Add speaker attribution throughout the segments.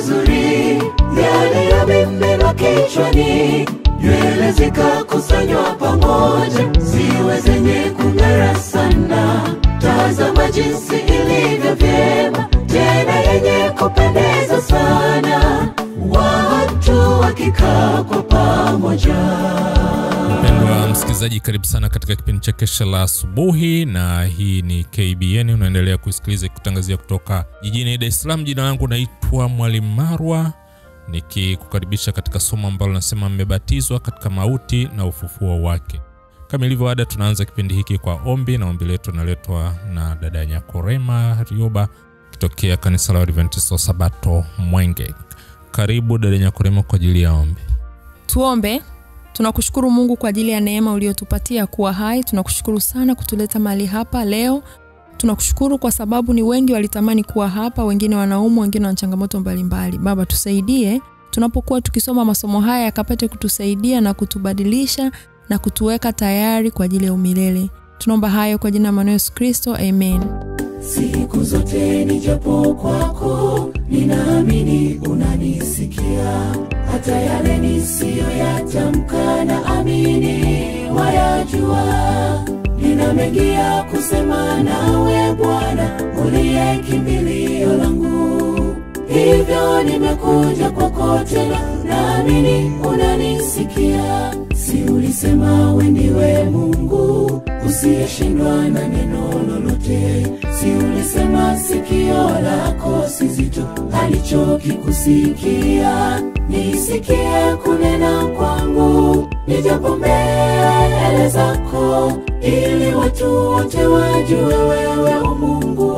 Speaker 1: mazuri yaliyomiminwa kichwani, nywele zikakusanywa pamoja, ziwe zenye kung'ara sana. Tazama jinsi ilivyo vyema, tena yenye kupendeza sana, watu wakikaa kwa pamoja.
Speaker 2: Mpendwa msikilizaji, karibu sana katika kipindi cha Kesha la Asubuhi, na hii ni KBN. Unaendelea kusikiliza kutangazia kutoka jijini Dar es Salaam. Jina langu naitwa Mwalimu Marwa, nikikukaribisha katika somo ambalo nasema mmebatizwa katika mauti na ufufuo wake. Kama ilivyo ada, tunaanza kipindi hiki kwa ombi, na ombi letu naletwa na dada Nyakorema Rioba kitokea kanisa la Adventista wa Sabato Mwenge. Karibu dada Nyakorema kwa ajili ya ombi.
Speaker 3: Tuombe. Tunakushukuru Mungu kwa ajili ya neema uliyotupatia kuwa hai. Tunakushukuru sana kutuleta mahali hapa leo. Tunakushukuru kwa sababu ni wengi walitamani kuwa hapa, wengine wanaumwa, wengine wana changamoto mbalimbali. Baba, tusaidie tunapokuwa tukisoma masomo haya, yakapate kutusaidia na kutubadilisha na kutuweka tayari kwa ajili ya umilele. Tunaomba hayo kwa jina la Bwana Yesu Kristo, amen.
Speaker 1: Siku zote nijapo kwako, ninaamini unanisikia, hata yale nisiyoyatamka na amini wayajua. Nina mengi ya kusema nawe Bwana, uliye kimbilio langu, hivyo nimekuja kwako tena, naamini unanisikia. Si ulisema we ndiwe Mungu usiyeshindwa na neno lolote, si ulisema sikio lako si zito alichokikusikia. Nisikie kunena kwangu, nijapo mbele zako, ili watu wote wajue wewe u Mungu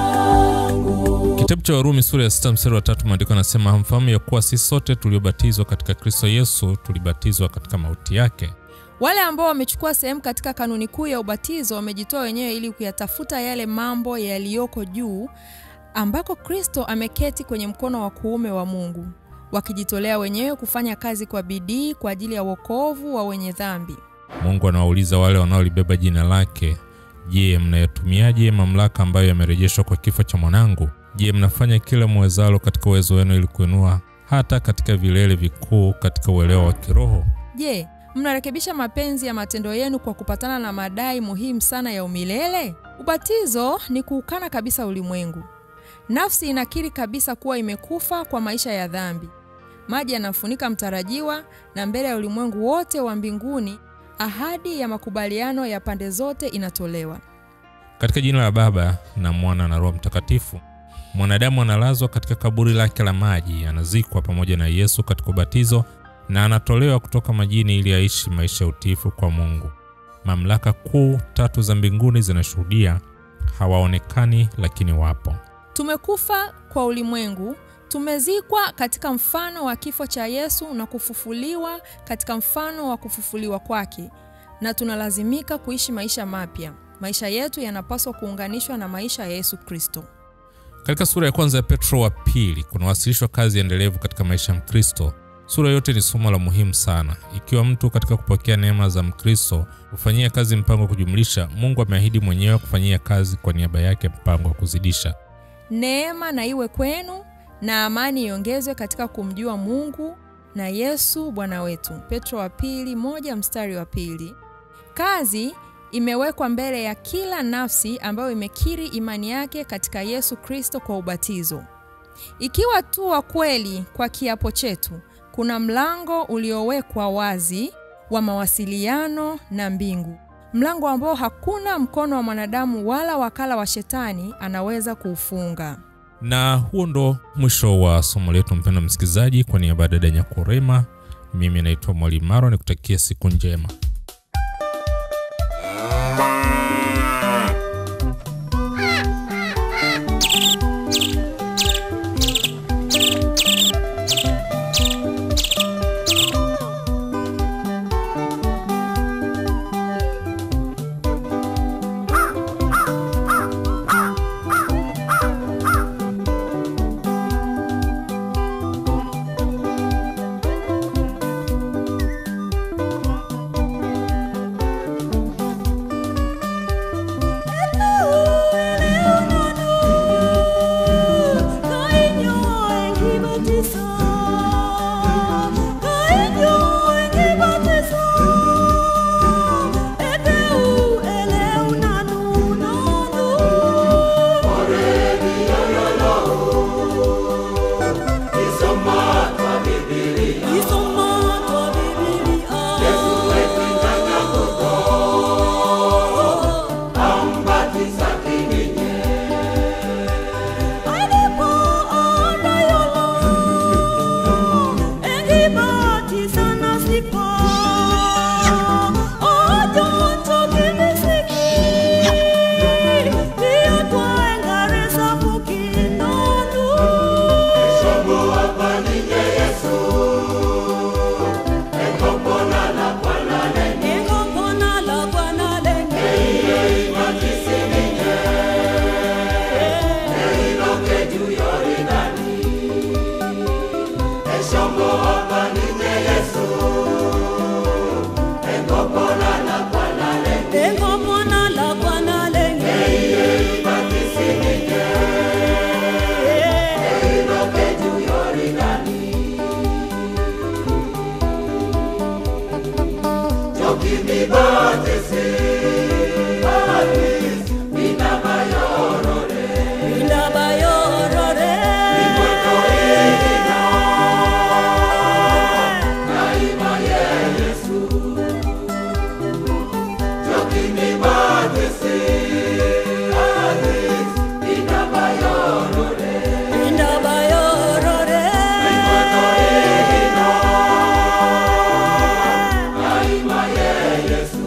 Speaker 1: wangu.
Speaker 2: Kitabu cha Warumi sura ya sita mstari wa tatu maandiko anasema hamfahamu ya kuwa sisi sote tuliobatizwa katika Kristo Yesu tulibatizwa katika mauti yake.
Speaker 3: Wale ambao wamechukua sehemu katika kanuni kuu ya ubatizo wamejitoa wenyewe ili kuyatafuta yale mambo yaliyoko juu ambako Kristo ameketi kwenye mkono wa kuume wa Mungu, wakijitolea wenyewe kufanya kazi kwa bidii kwa ajili ya wokovu wa wenye dhambi.
Speaker 2: Mungu anawauliza wale wanaolibeba jina lake, je, mnayatumiaje mamlaka ambayo yamerejeshwa kwa kifo cha mwanangu? Je, mnafanya kila mwezalo katika uwezo wenu ili kuinua hata katika vilele vikuu katika uelewa wa kiroho?
Speaker 3: Je, mnarekebisha mapenzi ya matendo yenu kwa kupatana na madai muhimu sana ya umilele? Ubatizo ni kuukana kabisa ulimwengu. Nafsi inakiri kabisa kuwa imekufa kwa maisha ya dhambi. Maji yanafunika mtarajiwa, na mbele ya ulimwengu wote wa mbinguni ahadi ya makubaliano ya pande zote inatolewa.
Speaker 2: Katika jina la Baba na Mwana na Roho Mtakatifu, mwanadamu analazwa katika kaburi lake la maji, anazikwa pamoja na Yesu katika ubatizo na anatolewa kutoka majini ili aishi maisha ya utiifu kwa Mungu. Mamlaka kuu tatu za mbinguni zinashuhudia, hawaonekani lakini wapo.
Speaker 3: Tumekufa kwa ulimwengu, tumezikwa katika mfano wa kifo cha Yesu na kufufuliwa katika mfano wa kufufuliwa kwake, na tunalazimika kuishi maisha mapya. Maisha yetu yanapaswa kuunganishwa na maisha ya Yesu Kristo.
Speaker 2: Katika sura ya kwanza ya Petro wa pili kunawasilishwa kazi endelevu katika maisha ya Mkristo. Sura yote ni somo la muhimu sana. Ikiwa mtu katika kupokea neema za Mkristo hufanyia kazi mpango wa kujumlisha, Mungu ameahidi mwenyewe kufanyia kazi kwa niaba yake mpango wa kuzidisha.
Speaker 3: Neema na iwe kwenu na amani iongezwe katika kumjua Mungu na Yesu Bwana wetu. Petro wa pili moja mstari wa pili. Kazi imewekwa mbele ya kila nafsi ambayo imekiri imani yake katika Yesu Kristo kwa ubatizo. Ikiwa tu wa kweli kwa kiapo chetu, kuna mlango uliowekwa wazi wa mawasiliano na mbingu, mlango ambao hakuna mkono wa mwanadamu wala wakala wa shetani anaweza kuufunga.
Speaker 2: Na huo ndo mwisho wa somo letu, mpendwa msikilizaji. Kwa niaba ya dada Nyakurema, mimi naitwa Mwalimu Maro, nikutakia siku njema.
Speaker 1: juu Yoridani. Eshombo apanije Yesu. Engopona na kwanale.
Speaker 4: engomona lakwanalenge
Speaker 1: Ibatisinije. Eiroke juu Yoridani. Joki mibatisi. Atis, minabayorore.
Speaker 4: indaba yorore
Speaker 1: Imweko ina. Naima ye Yesu. Joki mibatisi. Atis, minabayorore.
Speaker 4: indaba yorore
Speaker 1: Imweko ina. Naima ye Yesu.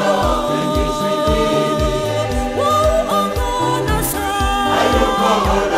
Speaker 4: Oh,